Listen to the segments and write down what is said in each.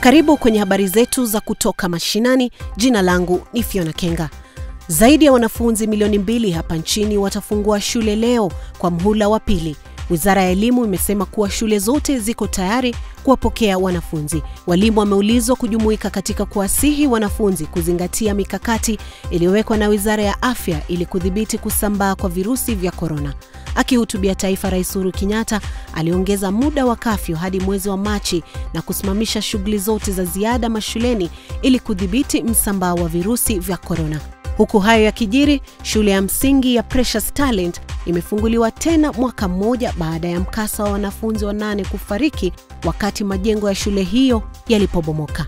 Karibu kwenye habari zetu za kutoka mashinani. Jina langu ni Fiona Kenga. Zaidi ya wanafunzi milioni mbili hapa nchini watafungua shule leo kwa mhula wa pili. Wizara ya Elimu imesema kuwa shule zote ziko tayari kuwapokea wanafunzi. Walimu wameulizwa kujumuika katika kuwasihi wanafunzi kuzingatia mikakati iliyowekwa na Wizara ya Afya ili kudhibiti kusambaa kwa virusi vya korona. Akihutubia taifa, Rais Uhuru Kenyatta aliongeza muda wa kafyu hadi mwezi wa Machi na kusimamisha shughuli zote za ziada mashuleni ili kudhibiti msambao wa virusi vya korona. Huku hayo yakijiri, shule ya msingi ya Precious Talent imefunguliwa tena mwaka mmoja baada ya mkasa wa wanafunzi wanane kufariki wakati majengo ya shule hiyo yalipobomoka.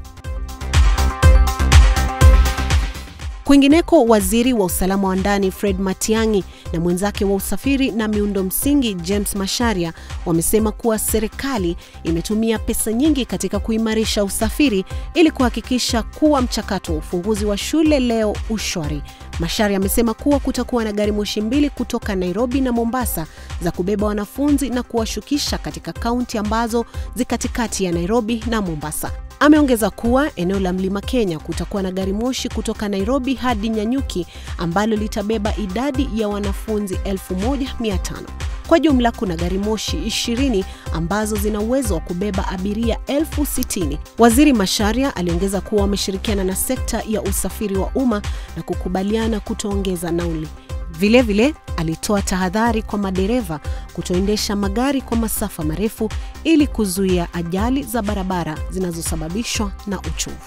Kwingineko, waziri wa usalama wa ndani Fred Matiang'i na mwenzake wa usafiri na miundo msingi James Masharia wamesema kuwa serikali imetumia pesa nyingi katika kuimarisha usafiri ili kuhakikisha kuwa mchakato wa ufunguzi wa shule leo ushwari. Masharia amesema kuwa kutakuwa na gari moshi mbili kutoka Nairobi na Mombasa za kubeba wanafunzi na kuwashukisha katika kaunti ambazo zi katikati ya Nairobi na Mombasa. Ameongeza kuwa eneo la Mlima Kenya kutakuwa na gari moshi kutoka Nairobi hadi Nyanyuki ambalo litabeba idadi ya wanafunzi 1500. Kwa jumla kuna gari moshi 20 ambazo zina uwezo wa kubeba abiria elfu sitini. Waziri Masharia aliongeza kuwa wameshirikiana na sekta ya usafiri wa umma na kukubaliana kutoongeza nauli. Vilevile vile, alitoa tahadhari kwa madereva kutoendesha magari kwa masafa marefu ili kuzuia ajali za barabara zinazosababishwa na uchovu.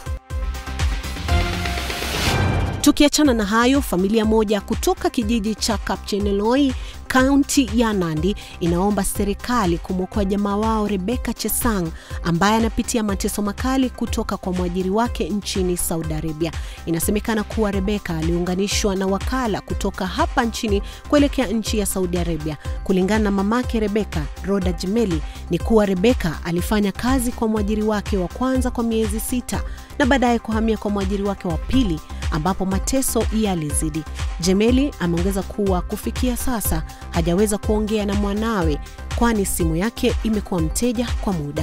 Tukiachana na hayo, familia moja kutoka kijiji cha Kapcheneloi kaunti ya Nandi inaomba serikali kumwokoa jamaa wao Rebeka Chesang ambaye anapitia mateso makali kutoka kwa mwajiri wake nchini Saudi Arabia. Inasemekana kuwa Rebeka aliunganishwa na wakala kutoka hapa nchini kuelekea nchi ya Saudi Arabia. Kulingana na mamake Rebeka, Roda Jemeli, ni kuwa Rebeka alifanya kazi kwa mwajiri wake wa kwanza kwa miezi sita na baadaye kuhamia kwa mwajiri wake wa pili ambapo mateso yalizidi. Jemeli ameongeza kuwa kufikia sasa hajaweza kuongea na mwanawe kwani simu yake imekuwa mteja kwa muda.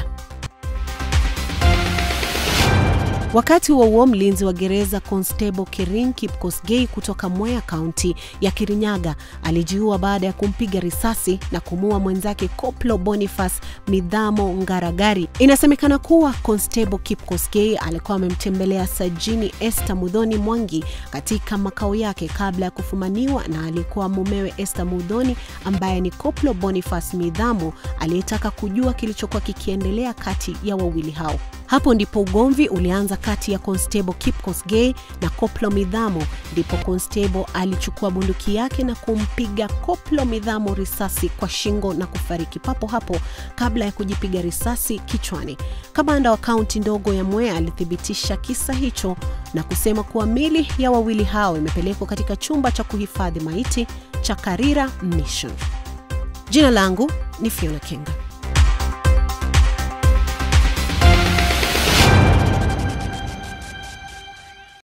Wakati huo huo, mlinzi wa gereza Constable Kering Kipkosgei kutoka Mwea kaunti ya Kirinyaga alijiua baada ya kumpiga risasi na kumuua mwenzake Koplo Boniface Midhamo Ngaragari. Inasemekana kuwa Constable Kipkosgei alikuwa amemtembelea Sajini Esther Mudhoni Mwangi katika makao yake kabla ya kufumaniwa na alikuwa mumewe Esther Mudhoni ambaye ni Koplo Boniface Midhamo aliyetaka kujua kilichokuwa kikiendelea kati ya wawili hao. Hapo ndipo ugomvi ulianza kati ya Constable Kipkosgei na Koplo Midhamo. Ndipo Constable alichukua bunduki yake na kumpiga Koplo Midhamo risasi kwa shingo na kufariki papo hapo kabla ya kujipiga risasi kichwani. Kamanda wa kaunti ndogo ya Mwea alithibitisha kisa hicho na kusema kuwa mili ya wawili hao imepelekwa katika chumba cha kuhifadhi maiti cha Karira Mission. Jina langu ni Fiona Kenga.